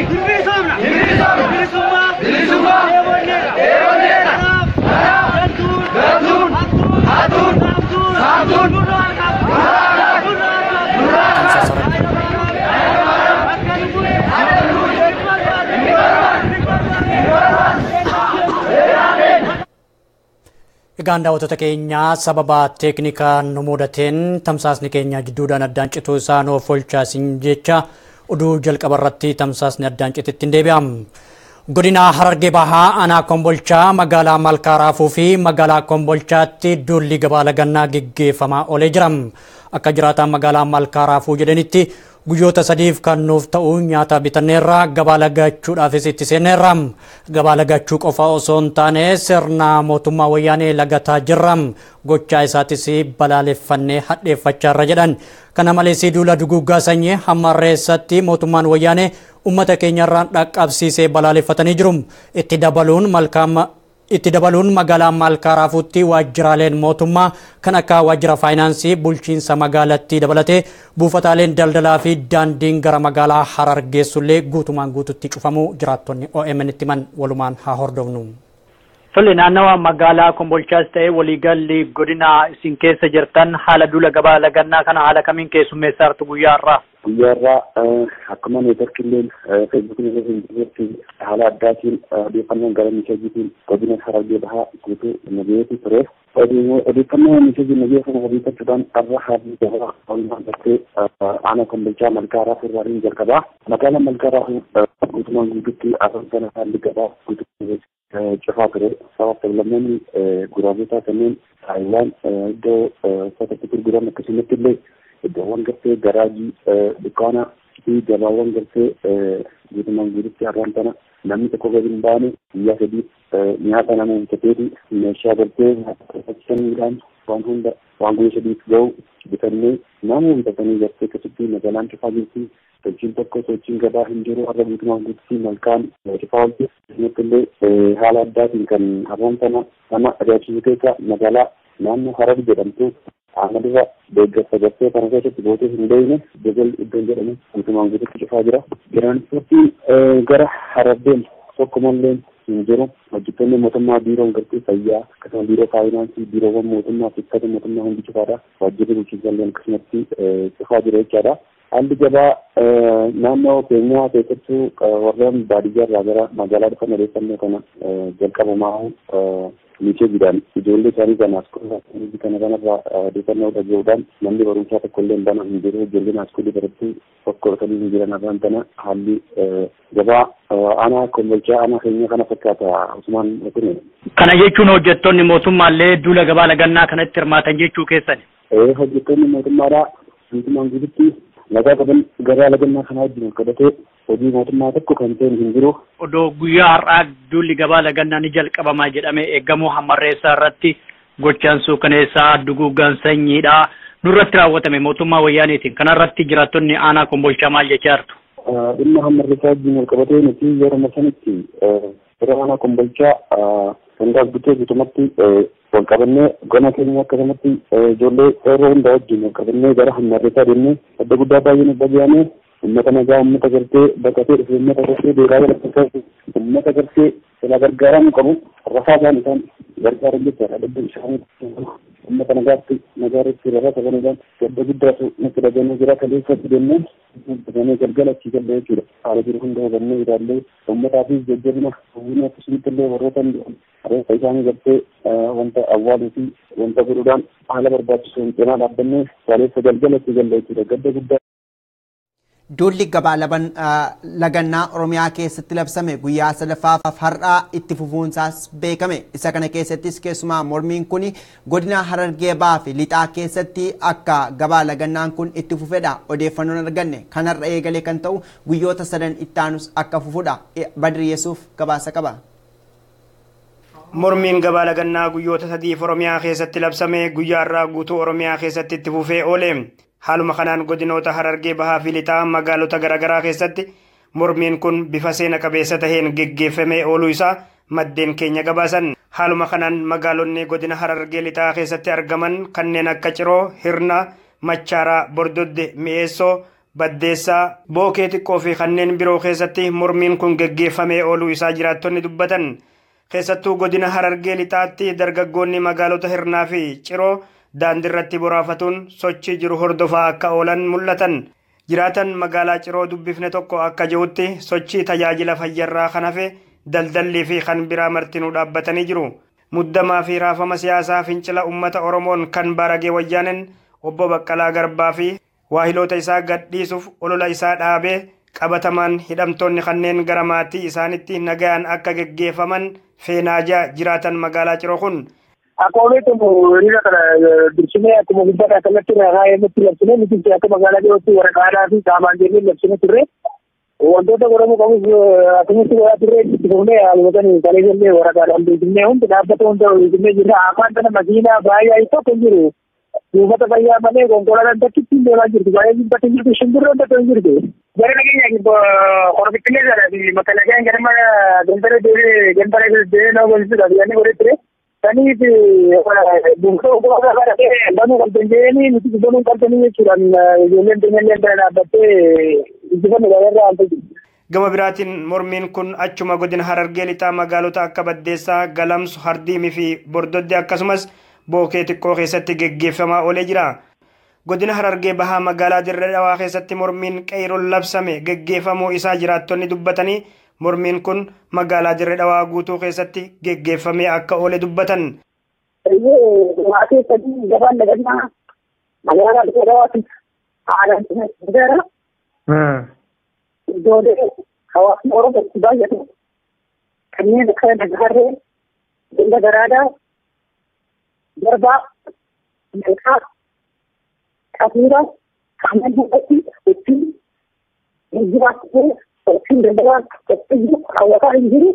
Bilisummaa! Bilisummaa! Bilisummaa! Eebonneedha! Eebonneedha! Kanaaf gantuun! Gantuun! Hattuun! Hattuun! Saamtuun! Saamtuun! Nurraa qaba! Nurraa qaba! Nurraa qaba! Akka nu bule! Akka nu bule! Hin barbaanne! Hin barbaanne! Hin barbaanne! Hin barbaanne! Egaan daawwattoota keenyaa sababa teeknikaan nu mudateen tamsaasni keenya jidduudhaan addaan cituu isaa nuuf olchaasin jecha oduu jalqaba irratti tamsaasni addaan citetti hin deebi'am. Godina Harargee Bahaa aanaa Kombolchaa magaalaa Malkaaraafuu fi magaalaa Kombolchaatti duulli gabaa lagannaa gaggeeffamaa oolee jira. Akka jiraataan magaalaa Malkaaraafuu jedhanitti guyyoota sadiif kan nuuf ta'u nyaata bitanneerra gabaa lagachuudhaafis itti seenneerra. Gabaa lagachuu qofa osoo hin taane sirna mootummaa wayyaanee lagataa jirra. Gochaa isaatis balaaleffannee hadheeffachaa irra jedhan. Kana malees duula duguggaa sanyii hammarreessatti mootummaan wayyaanee uummata keenyarraan dhaqqabsiisee balaaleffatanii jiru. Itti dabaluun malkaama itti dabaluun magaalaa Malkaaraafuutti waajjiraaleen mootummaa kan akka waajjira faayinaansii bulchiinsa magaalattii dabalatee buufataaleen daldalaa fi daandiin gara magaalaa Harar geessullee guutumaan guututti cufamuu jiraattonni OMN itti himan walumaan haa hordofnu. Tole naannawa magaalaa Kombolchaas ta'ee waliigalli godina isin keessa jirtan haala duula gabaa lagannaa kana haala kamiin keessummeessaa jirtu guyyaa irraa? Guyyaa irraa akkuma neetworkiilleen feesbuukiin irra hin jirretti haala addaatiin odeeffannoon gara miishajiitiin godina Harargee Bahaa guutuu nagayeetu ture. Odeeffannoo miishajii nagayee kana hojjettachuudhaan har'a haalli gabaa walumaa galtee aanaa Kombolchaa Malkaaraa Furraariin jalqabaa. Magaalaa Malkaaraa guutumaan guutuutti afaan sana haalli gabaa guutuu cufaa ture. Sababa sablammoonni guraagotaa kanneen Taayiwaan iddoo uffatatti gurguran akkasumatti illee iddoowwan gartee garaajii dukkaana fi gabaawwan gartee guutumaan guututti har'aan tana namni tokko gadi hin baane guyyaa sadii nyaata nama hojjeteeti meeshaa gartee nyaata waan hunda waan guyyaa sadiif ga'u bitannee nama bitatanii gartee akkasitti magaalaan cufaa jirti. Sochiin tokko sochiin gabaa hin jiru har'a guutumaan guututti malkaan cufaa oolti. Akkasumas illee haala addaatiin kan har'aan tana nama ajaa'ibu keessa magaalaa naannoo Harar jedhamtu Ahmadurra deeggarsa gartee kana keessatti bootee hin beekne Jabal iddoon jedhamu guutumaan guututti cufaa jira. Tiraansipoortiin gara Harar deemu tokkomallee hin jiru. Hojjettoonni mootummaa biiroon gartee fayyaa akkasumas biiroo faayinaansii biiroowwan mootummaa fi uffata mootummaa hundi cufaadha. Waajjirri bulchiinsallee akkasumatti cufaa jira jechaadha. Haalli gabaa naannoo keenyaa keessattuu warreen baadiyyaa irraa gara magaalaa dhufan odeeffannoo kana jalqabamaa miisheejiidhaan ijoollee isaanii kanaaf kunuunsa kana kanarraa odeeffannoo dhaga'uudhaan namni barumsaa tokko illee bana hin jiru ijoolleen haaskuulii barattuu tokko dhufanii hin jiran irraan tana haalli gabaa aanaa kombolchaa aanaa keenya kana fakkaata Usmaan Kun. Kana jechuun hojjettoonni mootummaallee duula gabaa lagannaa kanatti hirmaatan jechuu keessani. Hojjettoonni mootummaadhaa guutumaan guututti nagaa qaban gabaa lagannaa kanaa wajjin qabatee hojii mootummaa tokko kan ta'e hin jiru. Odoo guyyaa har'aa duulli gabaa lagannaa ni jalqabamaa jedhamee eegamuu hammarreessaa irratti gochaan suukaneessaa duguggaan sanyiidha. Nurratti raawwatame mootummaa wayyaaniitiin kanarratti jiraattonni aanaa kombolchaa maal jechaa jirtu? Dhimma hammarreessaa wajjin wal qabatee nuti yeroo sanitti yeroo aanaa kombolchaa sangaa guutee guutumatti wal qabannee gona keenya akkasumatti ijoollee yeroo hundaa wajjin wal qabannee gara hammarreessaa deemnee adda guddaa baay'ee nu dhaga'ame ummata nagaa ummata gartee baqatee dhufe ummata gartee beekaa jalatti ummata gartee sila gargaaramuu qabu rafaa isaan isaan gargaaran jechaadha dhabbii isaanii ummata nagaatti nagaa irratti rafaa qabanuudhaan gadda guddaatu nutti dhaga'amee jira kaleessatti deemnee dhaga'amee galgala achii galle jechuudha haala jiru hunda hubannee ilaallee ummataafis jajjabina hawwina akkasumas illee warroota reeffa isaanii gartee wanta awwaaluu fi wanta godhuudhaan haala barbaachisuun cinaa dhaabbannee kaleessa galgala itti galle jechuudha gadda guddaa Duulli gabaa lagannaa Oromiyaa keessatti labsame guyyaa sadaffaaf har'aa itti fufuunsaas beekame. Isa kana keessattis keessumaa mormiin kun godina Harargee Bahaa fi Lixaa keessatti akka gabaa lagannaan kun itti fufedha. Odeeffannoon arganne kanarra eegalee kan ta'u guyyoota sadan ittaanus akka fufudha. Badri Yesuuf gabaasa qaba. Mormiin gabaa lagannaa guyyoota sadiif Oromiyaa keessatti labsame guyyaa irraa guutuu Oromiyaa keessatti itti fufee oole. Haaluma kanaan godinoota Harargee Bahaa fi Lixaa magaalota garaagaraa keessatti mormiin kun bifa seena qabeessa taheen geggeeffamee ooluu isaa maddeen keenya gabaasan. Haaluma kanaan magaalonni godina Harargee Lixaa keessatti argaman kanneen akka Ciroo, Hirna, Machaaraa, Bordodde, Mi'eessoo, baddeessaa bookee xiqqoo fi kanneen biroo keessatti mormiin kun geggeeffamee ooluu isaa jiraattonni dubbatan keessattuu godina harargee lixaatti dargaggoonni magaalota hirnaa fi ciroo daandiirratti boraafatuun sochii jiru hordofaa akka oolan mul'atan jiraatan magaalaa ciroo dubbifne tokko akka jirutti sochii tajaajila fayyarraa kan hafe daldallii fi kan biraa martinuu dhaabbatanii jiru muddamaa fi raafama siyaasaa fincila ummata oromoon kan baragee wayyaanen obbo Baqqalaa Garbaa fi waahiloota isaa gadhiisuuf olola isaa dhaabee qabatamaan hidhamtoonni kanneen gara maatii isaanitti nagayaan akka geggeeffaman feenaajaa jiraatan magaalaa ciroo kun. Akkuma beekamu hiriira kana dursinee akkuma guddaa kallattii irraa irratti labsinee nuti akka magaalaa jirootti waraqaadhaa fi saamaan jennee labsinee turre wantoota godhamuu qabus akkamitti godhaa turre itti fufnee haalumatan kalee jennee waraqaadhaan beeknee hundi dhaabbata hunda beeknee jirra afaan kana makiinaa baay'ee tokko hin jiru. buufata fayyaa malee konkolaataan tokkitti hin deemaa jirtu baay'ee jibbatti hin jirtu shimbirroon tokko hin jirtu. Gara nageenya horobittilee jedha makalakeen ganama gandara deemee gandara deemee nama golisudha biyyaanni godhee ture. Saniif buufata konkolaataa kana ta'e banuu qabdan jedhanii nuti banuu qabdanii jechuudhaan ijoolleen keenyallee bira dhaabbattee injifannu gabaarraa haalta jirti. Gama biraatiin mormiin kun achuma godina harargee lixaa magaalota akka Baddeessaa, Galamsu, Hardiimii fi Bordodde akkasumas bookee xiqqoo keessatti geggeeffamaa oolee jira. Godina Harargee Bahaa magaalaa Dirree Dhawaa keessatti mormiin qeeroon labsame geggeeffamuu isaa jiraattonni dubbatanii mormiin kun magaalaa Dirree Dhawaa guutuu keessatti geggeeffamee akka oole dubbatan. Waa keessatti gabaan dagannaa magaalaa Dirree Dhawaatti haalaan gara iddoolee hawaasni Oromoo itti baay'atu kanneen akka Nagaarree, Ganda Garaadaa, Garbaa, Malkaa, Kafiira, kanneen hundatti ittiin geejjibaaf ta'e ittiin daldalaa ittiin hawwataa hin jiru.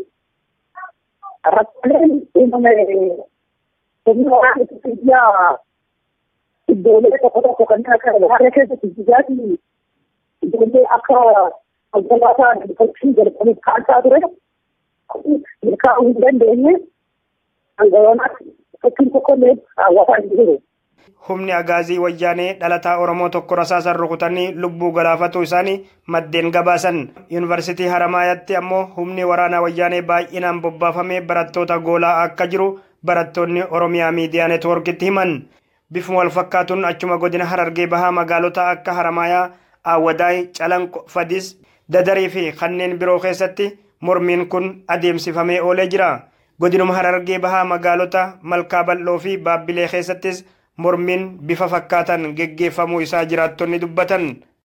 Rakkooleen uumame humna waraana itti biyyaa iddoolee tokko tokko kanneen akka Nagaarree keessatti biyyaatii ijoollee akka konkolaataa dhufachuu jalqabuuf kaasaa ture. Milkaa'uu hin dandeenye hangawanaatti fakkiin tokkollee hawwataa hin jiru. Humni agaazii wayyaanee dhalataa Oromoo tokko rasaasan rukutanii lubbuu galaafatuu isaanii maddeen gabaasan. Yuunivarsiitii Haramaayaatti ammoo humni waraanaa wayyaanee baay'inaan bobbaafamee barattoota goolaa akka jiru barattoonni Oromiyaa Miidiyaa Neetwoorkitti himan. Bifuma wal fakkaatuun achuma godina Harargee Bahaa magaalota akka Haramaayaa, Awwadaay, Calanqo, Fadis, Dadarii fi kanneen biroo keessatti mormiin kun adeemsifamee oolee jira. Godinuma Harargee Bahaa magaalota Malkaa Bal'oo fi Baabbilee keessattis mormiin bifa fakkaatan geggeeffamuu isaa jiraattonni dubbatan.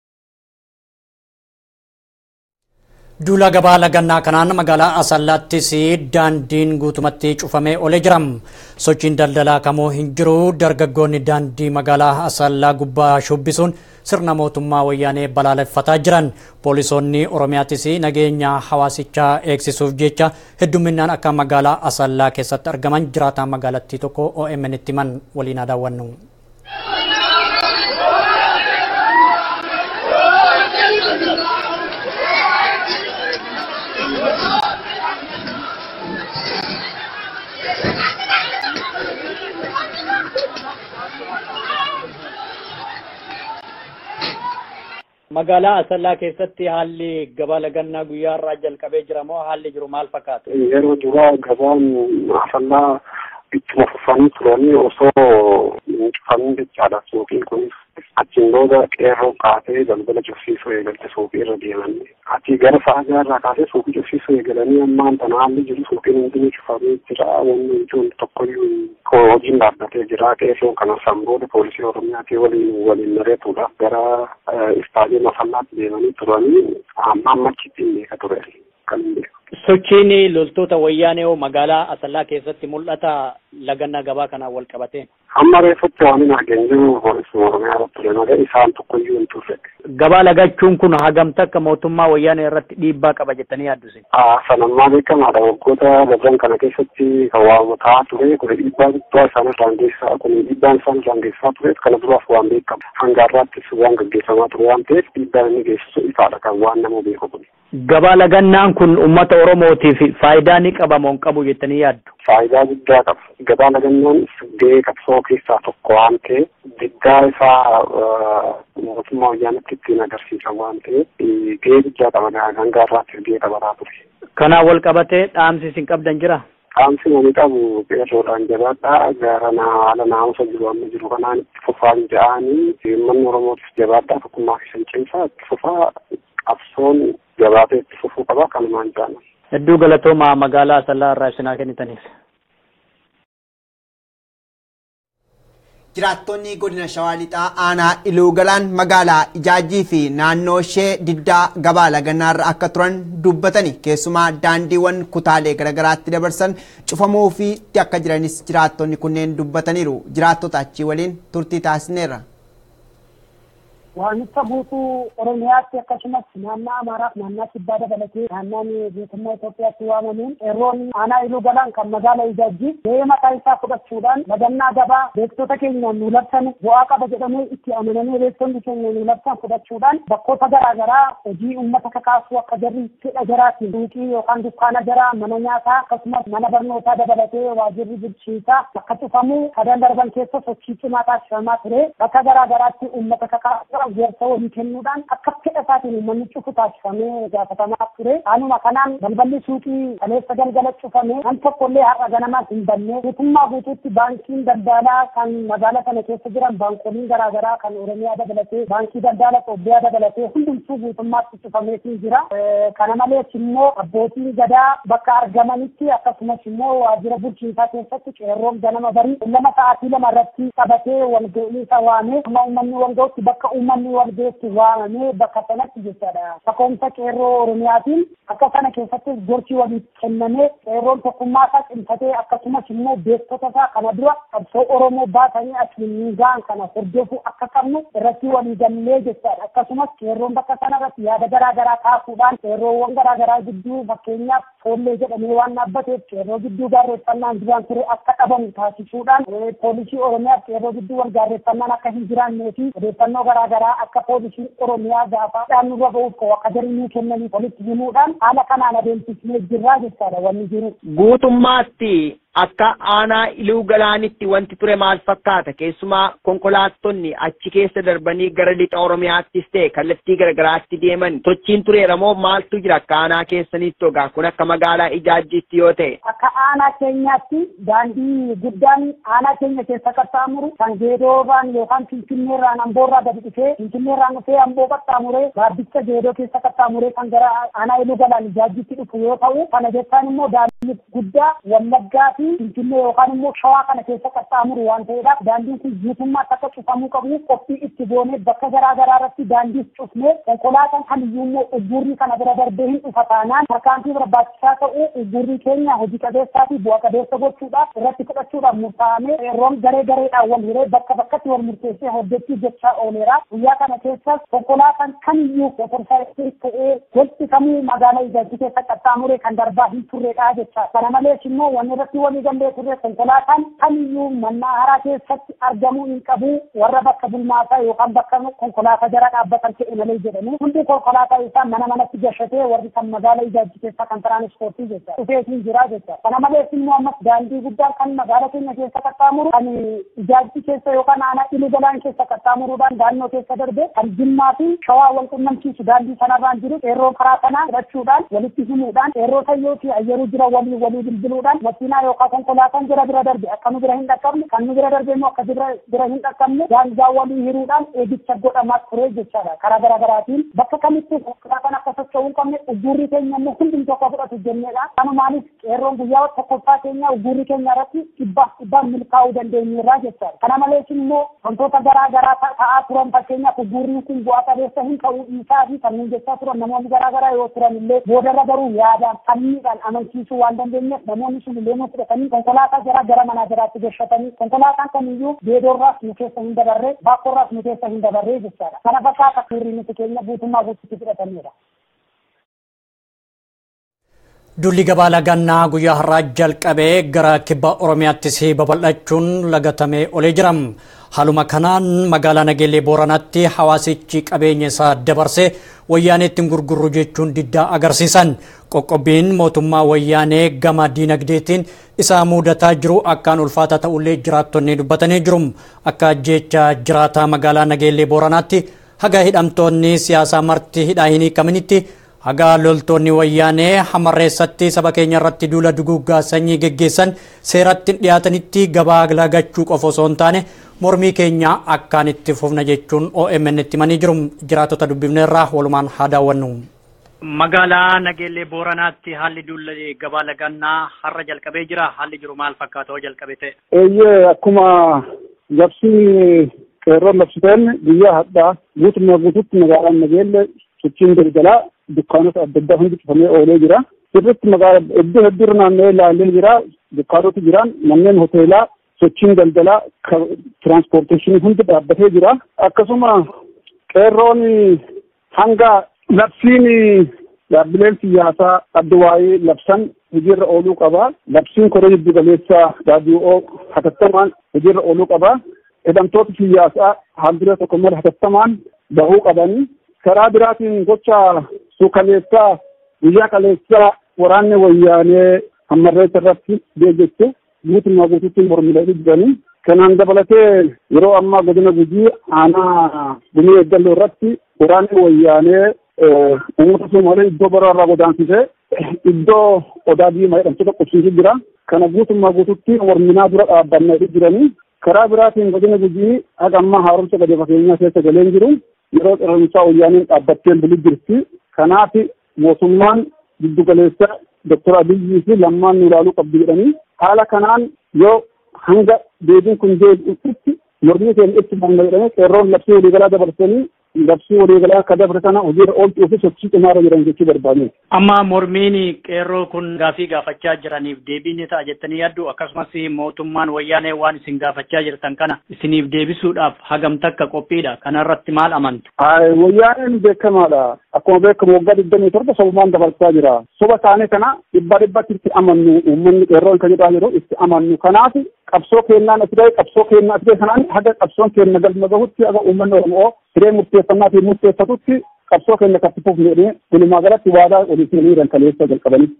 Duula gabaa lagannaa kanaan magaalaa Asallaattis daandiin guutumatti cufamee oolee jira. Sochiin daldalaa kamuu hin jiru. Dargaggoonni daandii magaalaa Asallaa gubbaa shubbisuun sirna mootummaa wayyaanee balaaleffataa jiran. Poolisoonni Oromiyaattis nageenya hawaasichaa eegsisuuf jecha hedduminaan akka magaalaa Asallaa keessatti argaman jiraataa magaalattii tokko OMN itti himan waliin daawwannu. Magaalaa Asallaa keessatti haalli gabaa lagannaa guyyaa irraa jalqabee jira moo haalli jiru maal fakkaatu? Yeroo duraa gabaan Asallaa ittuma fufanii turanii osoo hin cufamin jechaadha suuqiin kunis achiin booda qeerroo kaasee galgala cufsiisuu eegalte suuqii irra deeman achii gara sa'a irraa kaasee suuqii cufsiisuu eegalanii ammaan tana haalli jiru suuqiin hundinuu cufamee jira wanni ijoon tokkoyyuu hojiin dhaabbatee jira qeerroon kana booda poolisii oromiyaatii waliin waliin mareetuudhaaf gara istaadiyoon asallaatti deemanii turanii amma ammachitti hin beeka ture kan hin beeku. Sochiin loltoota wayyaanee magaalaa Asallaa keessatti mul'ata lagannaa gabaa kanaan wal qabatee. Amma reeffatti waan hin argin jiru poolisii oromiyaa irratti ture malee isaan tokkoyyuu hin turre. Gabaa lagachuun kun hagamta akka mootummaa wayyaanee irratti dhiibbaa qaba jettanii yaadduse. Sanammaa beekamaadha waggoota darban kana keessatti kan waamataa ture kun dhiibbaa guddaa isaan irraan geessaa kun dhiibbaan isaan irraan geessaa ture kana duraaf waan beekamu hanga har'aattis waan gaggeeffamaa ture waan ta'eef dhiibbaan inni geessisu ifaadha kan waan nama beeku kun. Gabaa lagannaan kun uummata Oromootiif faayidaa ni qaba moo hin qabu jettanii yaaddu? Faayidaa guddaa qaba. Gabaa lagannaan gahee qabsoo keessaa tokko waan ta'eef diddaa isaa mootummaa wayyaanitti ittiin agarsiisan waan ta'eef gahee guddaa qaba hanga har'aatti gahee qabataa ture. Kanaan wal qabatee dhaamsi isin qabdan jira? Dhaamsi ani qabu qeerroodhaan jabaadhaa gara haala naamusa jiru amma jiru kanaan itti fufaan ja'anii uummanni Oromootiif jabaadhaa tokkummaa keessan cimsaa itti fufaa qabsoon jabaatee itti fufuu qaba kanumaan jaalan. Hedduu galatoomaa magaalaa Asallaa irraa isinaa kennitaniif. Jiraattonni godina Shawaa Lixaa aanaa Iluu Galaan magaalaa Ijaajii fi naannoo ishee diddaa gabaa lagannaarra akka turan dubbatani. Keessumaa daandiiwwan kutaalee garaagaraatti dabarsan cufamuu fi akka jiranis jiraattonni kunneen dubbataniiru. Jiraattota achii waliin turtii taasisneerra. waamicha guutuu oromiyaatti akkasumas naannaa amaaraaf naannaa kibbaa dabalatee naannaan guutummaa Itoophiyaatti waamamuun qeerroon aanaa iluu galaan kan magaala ijaajjii gahee mataa isaa fudhachuudhaan lagannaa gabaa beektota keenya nu labsan bu'aa qaba jedhamee itti amanamee beektonni keenya nu labsan fudhachuudhaan bakkoota garaagaraa hojii uummata kakaasuu akka jarri fedha jaraatiin duuqii yookaan dukkaana jaraa mana nyaataa akkasumas mana barnootaa dabalatee waajirri bulchiinsaa akka cufamu sadan darban keessa sochii cimaa taasifamaa ture bakka garaagaraatti uummata kakaasuu gorsa walii kennuudhaan akka fedha isaatiin uummanni cufu taasifamee gaafatamaa ture. Anuma kanaan balballi suuqii kaleessa galgala cufamee nam tokkollee har'a ganamas hin banne guutummaa guutuutti baankiin daldalaa kan magaala kana keessa jiran baankoliin garaagaraa kan Oromiyaa dabalatee baankii daldala Itoophiyaa dabalatee hundumtuu guutummaatti cufameetii jira. Kana malees immoo abbootiin gadaa bakka argamanitti akkasumas immoo waajjira bulchiinsaa keessatti qeerroon ganama barii lama sa'aatii lama irratti qabatee walga'ii isa waamee amma uummanni walga'utti bakka uummanni uummanni walgeetti waamamee bakka sanatti jechaadha. Takoomsa qeerroo Oromiyaatiin akka sana keessatti gorsi waliif kennamee qeerroon tokkummaa isaa cimsatee akkasumas immoo beektota isaa kana dura qabsoo Oromoo baatanii asiin ga'an kana hordofuu akka qabnu irratti walii gallee jechaadha. Akkasumas qeerroon bakka sana irratti yaada garaa garaa kaasuudhaan qeerroowwan garaa garaa gidduu fakkeenyaaf foollee jedhamee waan dhaabbateef qeerroo gidduu gaarreeffannaan duraan ture akka dhabamu taasisuudhaan poolisii Oromiyaaf qeerroo gidduu wal gaarreeffannaan akka hin jiraannee fi odeeffannoo garaa garaa akka poolisiin oromiyaa gaafaadhaan nurra ba'uuf koo akka jarri kennanii walitti himuudhaan haala kanaan adeemsifnee jirraa jechaadha wanni jiru. Guutummaatti akka aanaa iluu galaanitti wanti ture maal fakkaata keessumaa konkolaattonni achi keessa darbanii gara lixa oromiyaattis ta'e kallattii garagaraatti deeman sochiin tureera moo maaltu jira akka aanaa keessanitti ogaa kun akka magaalaa ijaajjiitti yoo ta'e. Akka aanaa keenyaatti daandii guddaan aanaa keenya keessa qaxxaamuru kan geedoorraan yookaan finfinneerraan amboorraa gadi dhufee finfinneerraan dhufee amboo qaxxaamuree gaabbicha geedoo keessa qaxxaamuree kan gara aanaa iluu galaan ijaajjiitti dhufu yoo ta'u kana jechaan immoo daandii guddaa wallaggaa fi finfinnee yookaan immoo shawaa kana keessa qaxxaamuru waan ta'eedhaaf daandiin kun guutummaatti akka cufamuu qabu qophii itti goonee bakka garaa garaa irratti daandiis cufnee konkolaataan kamiyyuu immoo ugguurri kana bira darbee hin dhufa taanaan tarkaanfii barbaachisaa ta'u ugguurri keenya hojii qabeessaa fi bu'a qabeessa gochuudhaaf irratti fudhachuudhaaf murtaa'amee yeroon garee gareedhaan wal hiree bakka bakkatti wal murteessee hojjechuu jechaa ooleera guyyaa kana keessas konkolaataan kamiyyuu motorsaayikii ta'ee gosti kamuu magaalaa ijaajjii keessa qaxxaamuree kan darbaa hin turreedha jecha kana malees immoo wanni irratti walii gallee turre konkolaataan kamiyyuu mannaa haraa keessatti argamuu hin qabu warra bakka bulmaataa yookaan bakka konkolaataa jara dhaabbatan ta'e malee jedhanii hundi konkolaataa isaa mana manatti gashatee warri kan magaalaa ijaajjii keessaa kan tiraanispoortii jecha dhufeetiin jira jecha kana malees immoo ammas daandii guddaan kan magaalaa keenya keessa qaxxaamuru kan ijaajjii keessa yookaan aanaa iluu galaan keessa qaxxaamuruudhaan daannoo keessa darbe kan jimmaa fi shawaa wal qunnamsiisu daandii sanarraan jiru qeerroo karaa kanaa fudhachuudhaan walitti himuudhaan qeerroo sayyoo fi ayyeruu jira walii walii bilbiluudhaan makiinaa yookaan konkolaataan jira bira darbe akka nu bira hin dhaqqabne kan nu bira darbe immoo akka bira hin dhaqqabne daangaa walii hiruudhaan eegicha godhamaa ture jechaadha karaa garaa garaatiin bakka kamitti konkolaataan akka socho'uu hin qabne ugguurri keenya immoo hundum tokko fudhatu jenneedha kanumaanis qeerroon guyyaa tokkoffaa keenya ugguurri keenya irratti dhibbaaf dhibbaan milkaa'uu dandeenyeerraa jechaadha kana malees immoo wantoota garaa garaa ta'aa turan fakkeenyaaf ugguurriin kun bu'aa qabeessa hin ta'uu isaa fi kanneen jechaa turan namoonni garaa garaa yoo turan illee boodarra garuu yaadaan sammiidhaan amansiisuu waan dandeenyeef namoonni sun illee nu fudhatanii konkolaataa jara gara manaa jiraatti gashatanii konkolaataan kamiyyuu beedoorraas nu keessa hin dabarre baakkoorraas nu keessa hin dabarre jechaadha kana fakkaata suurri nuti keenya guutummaa guututti fudhatanidha. Dulli gabaa lagannaa guyyaa har'aa jalqabee gara kibba Oromiyaattis babal'achuun lagatamee olee jira. Haaluma kanaan magaalaa Nageellee Booranaatti hawaasichi qabeenya isaa dabarsee wayyaanee ittiin gurgurru jechuun diddaa agarsiisan. Qoqqobbiin mootummaa wayyaanee gama diinagdeetiin isaa mudataa jiru akkaan ulfaataa ta'ullee jiraattonni dubbatanii jiru. Akka jecha jiraataa magaalaa Nageellee Booranaatti haga hidhamtoonni siyaasaa marti hidhaa hin hiikaminitti haga loltoonni wayyaanee hamarreessatti saba keenya irratti duula duguuggaa sanyii geggeessan seeratti dhiyaatanitti gabaa lagachuu qofa osoo hin taane mormii keenya akkaan itti fufna jechuun OMN itti himanii jiru jiraatota dubbifneerraa walumaan haa daawwannu. Magaalaa Nageellee Booranaatti haalli duula gabaa lagannaa har'a jalqabee jira. Haalli jiru maal fakkaata jalqabee ta'e? Eeyyee akkuma labsii qeerroon labsiteen guyyaa hadhaa guutummaa guututti magaalaan Nageellee sochiin daldalaa dukkaanota adda addaa hundi cufamee oolee jira. Sirriitti magaalaa iddoo hedduurra naanna'ee ilaalee jira. Dukkaanoti jiran manneen hoteelaa sochiin daldalaa tiraanspoorteeshinii hundi dhaabbatee jira. Akkasuma qeerroon hanga labsiin dhaabbileen siyaasaa adda waa'ee labsan hojiirra ooluu qaba. Labsiin koree jiddu galeessaa raadiyoo hatattamaan hojiirra ooluu qaba. Hidhamtoota siyaasaa haalduree tokko malee hatattamaan bahuu qabanii. Karaa biraatiin gocha suukaleessaa guyyaa kaleessaa waraanni wayyaanee hammarreessa irratti deeggache guutummaa guutuutti mormilee jiranii. Kanaan dabalatee yeroo ammaa godina gujii aanaa gumii eeggalloo irratti waraanni wayyaanee uummata Somaalee iddoo biraarraa godaansisee iddoo odaa diimaa jedhamtoota qubsiisee jira. Kana guutummaa guutuutti morminaa dura dhaabbannaa jiranii. Karaa biraatiin godina gujii haga ammaa haaromsa gadi fageenyaa keessa galeen jiru. Yeroo qirreensaa wayyaaniin dhaabbattee bulu jirti. Kanaaf mootummaan giddugaleessa Dr. Abiyyii fi lammaan nu ilaaluu qabdu jedhanii haala kanaan yoo hanga deebiin kun deebi'utti mormii keenya itti fufna jedhanii qeerroon labsii waliigalaa dabarsanii labsii waliigalaa akka dabre sana hojiirra oolchuu fi sochii cimaarra jiran jechuu barbaadu. Amma mormiin qeerroo kun gaafii gaafachaa jiraniif deebii ni ta'a jettanii yaaddu akkasumas mootummaan wayyaanee waan isin gaafachaa jirtan kana isiniif deebisuudhaaf hagam takka qophiidha kanarratti maal amantu? Wayyaaneen beekamaadha. Akkuma beekamu waggaa digdamii torba sobumaan dabarsaa jira. Soba isaanii kana dhibba dhibbatti itti amannu uummanni qeerroon kan jedhaa jiru itti amannu. Kanaaf qabsoo kennaan as ga'e qabsoo kennaa as ga'e kanaan haga qabsoon kenna galma gahutti haga uummanni Oromoo siree murteeffannaa fi murteeffatutti qabsoo kenna kan fufne jedhee walumaa galatti waadaa olii seenanii kaleessa jalqabanitti.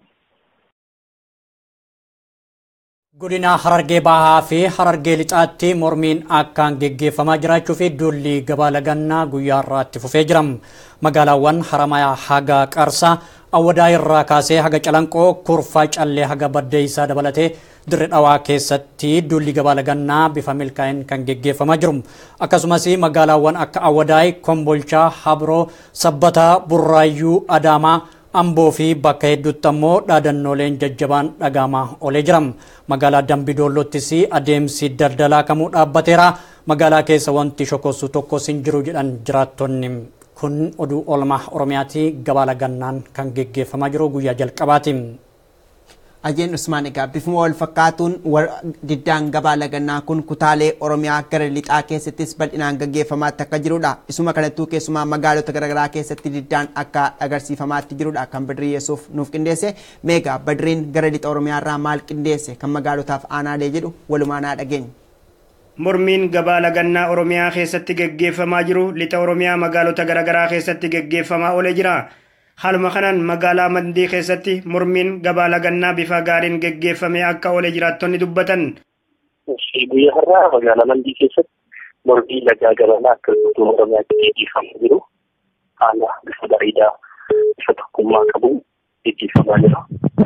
Godina Harargee Bahaa fi Harargee Lixaatti mormiin akkaan geggeeffamaa jiraachuu fi duulli gabaa lagannaa guyyaa irraatti fufee jira. Magaalaawwan Haramayaa haga Qarsaa Awwadaa irraa kaasee haga Calanqoo Kurfaa Callee haga Baddeessaa dabalatee dirree dhawaa keessatti duulli gabaa lagannaa bifa milkaa'een kan geggeeffamaa jiru. Akkasumas magaalaawwan akka Awwadaay, Kombolchaa, Habroo, Sabbataa, Burraayyuu, Adaamaa, Amboo fi bakka hedduutti ammoo dhaadannooleen jajjabaan dhagahamaa oolee jira. Magaalaa Dambidollottis adeemsi daldalaa kamuu dhaabbateera. Magaalaa keessa wanti shokossu tokkos hin jiru jedhan jiraattonni. Kun oduu oolmaa Oromiyaati gabaa lagannaan kan geggeeffamaa jiru guyyaa jalqabaati. Ajeen Usmaan egaa bifuma wal fakkaatuun diddaan gabaa lagannaa kun kutaalee Oromiyaa gara lixaa keessattis bal'inaan gaggeeffamaatti akka jirudha. Isuma kanattuu keessumaa magaalota garaagaraa keessatti diddaan akka agarsiifamaatti jirudha kan Badrii Yesuuf nuuf qindeesse. Meegaa Badriin gara lixa Oromiyaa irraa maal qindeesse kan magaalotaaf aanaalee jedhu walumaan haa dhageenya. Mormiin gabaa lagannaa Oromiyaa keessatti gaggeeffamaa jiru lixa Oromiyaa magaalota garaagaraa keessatti gaggeeffamaa oolee jira. Haaluma kanaan magaalaa Mandii keessatti mormiin gabaa lagannaa bifa gaariin gaggeeffamee akka oole jiraattonni dubbatan. Guyyaa har'aa magaalaa Mandii keessatti mormii lagaa gabanaa akka guutuu Oromiyaatti gaggeeffamaa jiru. Haala bifa bareedaa bifa tokkummaa qabuun gaggeeffamaa jira.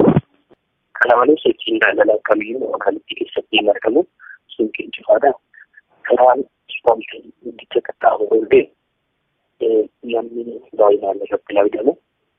Kana malees sochiin daldalaa kamiyyuu magaalattii keessatti hin argamu. Suuqiin cufaadha. Karaan ispoortii guddicha qaxxaamuruu illee namni baay'inaan irratti argamu.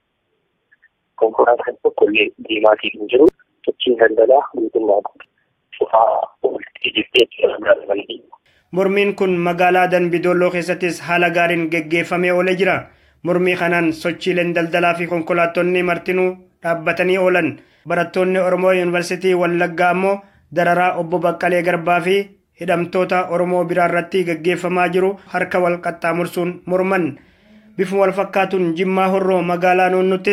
konkolaataan tokko illee deemaatii hin jiru sochiin daldalaa guutummaa cufaa ooltee jirtee Mormiin kun magaalaa Danbidolloo keessattis haala gaariin geggeeffamee oolee jira. Mormii kanaan sochiileen daldalaa fi konkolaattonni martinuu dhaabbatanii oolan. Barattoonni Oromoo Yuunivarsiitii Wallaggaa ammoo dararaa obbo Baqqalee Garbaa fi hidhamtoota Oromoo biraa irratti geggeeffamaa jiru harka wal qaxxaamursuun morman. Bifuma wal fakkaatuun Jimmaa Horroo magaalaa Noonnuttis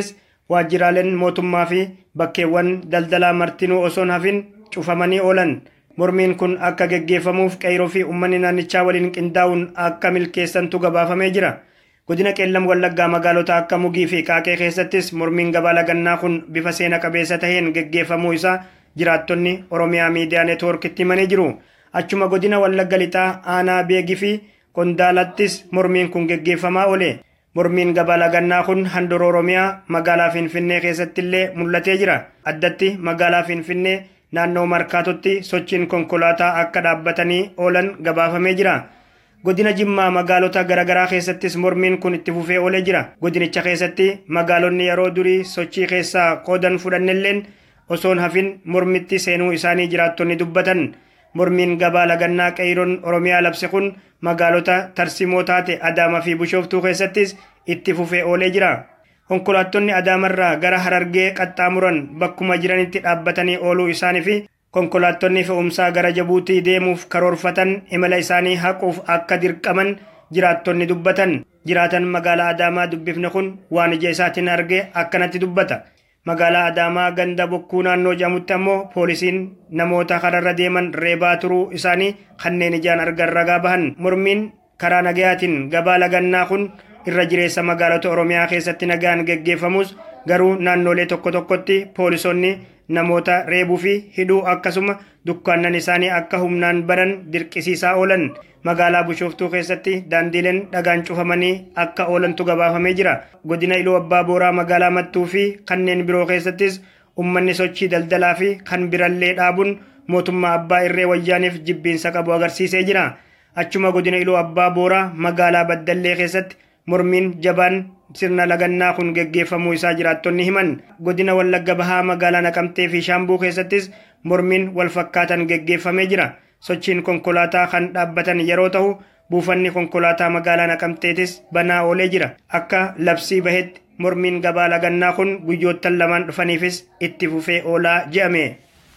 waajjiraaleen mootummaa fi bakkeewwan daldalaa martinuu osoon hafin cufamanii oolan. Mormiin kun akka geggeeffamuuf qeyroo fi uummanni naannichaa waliin qindaa'uun akka milkeessantu gabaafamee jira. Godina qeellam wallaggaa magaalota akka mugii fi qaaqee keessattis mormiin gabaa lagannaa kun bifa seena qabeessa taheen geggeeffamuu isaa jiraattonni Oromiyaa miidiyaa neetwoorkitti himanii jiru. Achuma godina wallagga lixaa aanaa beegii fi qondaalattis mormiin kun geggeeffamaa oole. Mormiin gabaa lagannaa kun handhuura Oromiyaa magaalaa Finfinnee keessatti illee mul'atee jira. Addatti magaalaa Finfinnee naannoo markaatotti sochiin konkolaataa akka dhaabbatanii oolan gabaafamee jira. Godina Jimmaa magaalota garaagaraa keessattis mormiin kun itti fufee oolee jira. Godinicha keessatti magaalonni yeroo durii sochii keessaa qoodan fudhannelleen osoon hafin mormitti seenuu isaanii jiraattonni dubbatan. Mormiin gabaa lagannaa qeyroon Oromiyaa labse kun magaalota tarsimoo taate Adaamaa fi Bishooftuu keessattis itti fufee oolee jira. Konkolaattonni Adaamarraa gara Harargee qaxxaamuran bakkuma jiranitti dhaabbatanii ooluu isaanii fi konkolaattonni fe'umsaa gara Jabuutii deemuuf karoorfatan imala isaanii haquuf akka dirqaman jiraattonni dubbatan. Jiraatan magaalaa Adaamaa dubbifne kun waan ija isaatiin arge akkanatti dubbata. Magaalaa Adaamaa ganda bokkuu naannoo jedhamutti ammoo poolisiin namoota kararra deeman reebaa turuu isaanii kanneen ijaan argan ragaa bahan. Mormiin karaa nagayaatiin gabaa lagannaa kun irra jireessa magaalota Oromiyaa keessatti nagaan geggeeffamus garuu naannolee tokko tokkotti poolisonni namoota reebuu fi hidhuu akkasuma dukkaannan isaanii akka humnaan baran dirqisiisaa oolan. Magaalaa Bishooftuu keessatti daandiileen dhagaan cufamanii akka oolantu gabaafamee jira. Godina Iluu Abbaa Booraa magaalaa Mattuu fi kanneen biroo keessattis uummanni sochii daldalaa fi kan birallee dhaabuun mootummaa abbaa irree wayyaaniif jibbiinsa qabu agarsiisee jira. Achuma godina Iluu Abbaa Booraa magaalaa Baddallee keessatti mormiin jabaan sirna lagannaa kun geggeeffamuu isaa jiraattonni himan godina wallagga bahaa magaalaa naqamtee fi shaambuu keessattis mormiin wal fakkaatan geggeeffamee jira sochiin konkolaataa kan dhaabbatan yeroo ta'u buufanni konkolaataa magaalaa naqamteetis banaa oolee jira akka labsii bahetti mormiin gabaa lagannaa kun guyyoottan lamaan dhufaniifis itti fufee oolaa je'ame.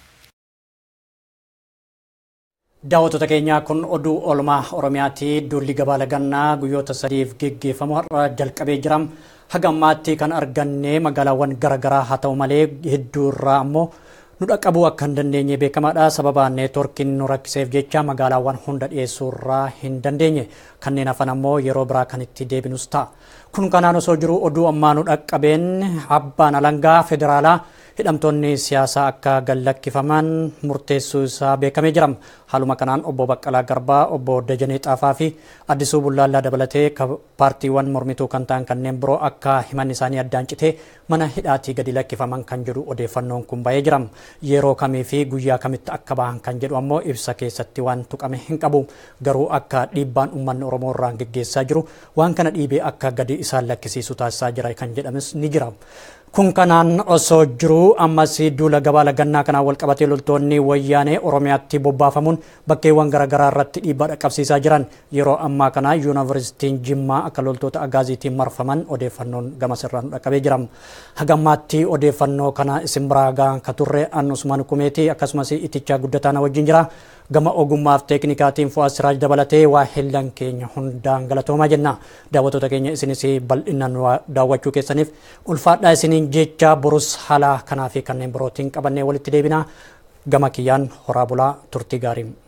Daawwattoota keenyaa kun oduu oolmaa Oromiyaati. Duulli gabaa lagannaa guyyoota sadiif geggeeffamu har'a jalqabee jira. Haga ammaatti kan arganne magaalaawwan garaagaraa haa ta'u malee hedduu irraa ammoo nu dhaqqabuu akka hin dandeenye beekamaadha. Sababa neetworkiin nu rakkiseef jecha magaalaawwan hunda dhiyeessuu irraa hin dandeenye. Kanneen hafan ammoo yeroo biraa kan itti deebinus ta'a. Kun kanaan osoo jiru oduu ammaa nu dhaqqabeen abbaan alangaa federaalaa hidhamtoonni siyaasaa akka gallakkifaman murteessuu isaa beekamee jira. Haaluma kanaan obbo Baqqalaa Garbaa, obbo Dajanee Xaafaa fi Addisuu Bullaallaa dabalatee paartiiwwan mormituu kan ta'an kanneen biroo akka himanni isaanii addaan citee mana hidhaatii gadi lakkifaman kan jedhu odeeffannoon kun bahee jira. Yeroo kamii fi guyyaa kamitti akka bahan kan jedhu ammoo ibsa keessatti waan tuqame hin qabu. Garuu akka dhiibbaan uummanni Oromoo irraan geggeessaa jiru waan kana dhiibee akka gadi isaan lakkisiisu taasisaa jira kan jedhames ni jira. Kun kanaan osoo jiru ammas duula gabaa lagannaa kanaan wal qabatee loltoonni wayyaanee Oromiyaatti bobbaafamuun bakkeewwan garaagaraa irratti dhiibbaa dhaqqabsiisaa jiran yeroo ammaa kana yuunivarsiitiin Jimmaa akka loltoota agaaziitiin marfaman odeeffannoon gamas irraa nu dhaqqabee jira. Hagammaatti odeeffannoo kana isin biraa gahan ka turre an Usmaan Kumeetii akkasumas itichaa guddataa wajjin jira. Gama ogummaaf teeknikaatiin Fu'aad Siraaj dabalatee waa hellan keenya hundaan galatoomaa jenna. Daawwattoota keenya isinis bal'inaan daawwachuu keessaniif ulfaadhaa isiniin jecha borus haala kanaa fi kanneen birootiin qabannee walitti deebina. Gama kiyyaan horaa bulaa turtii gaarii.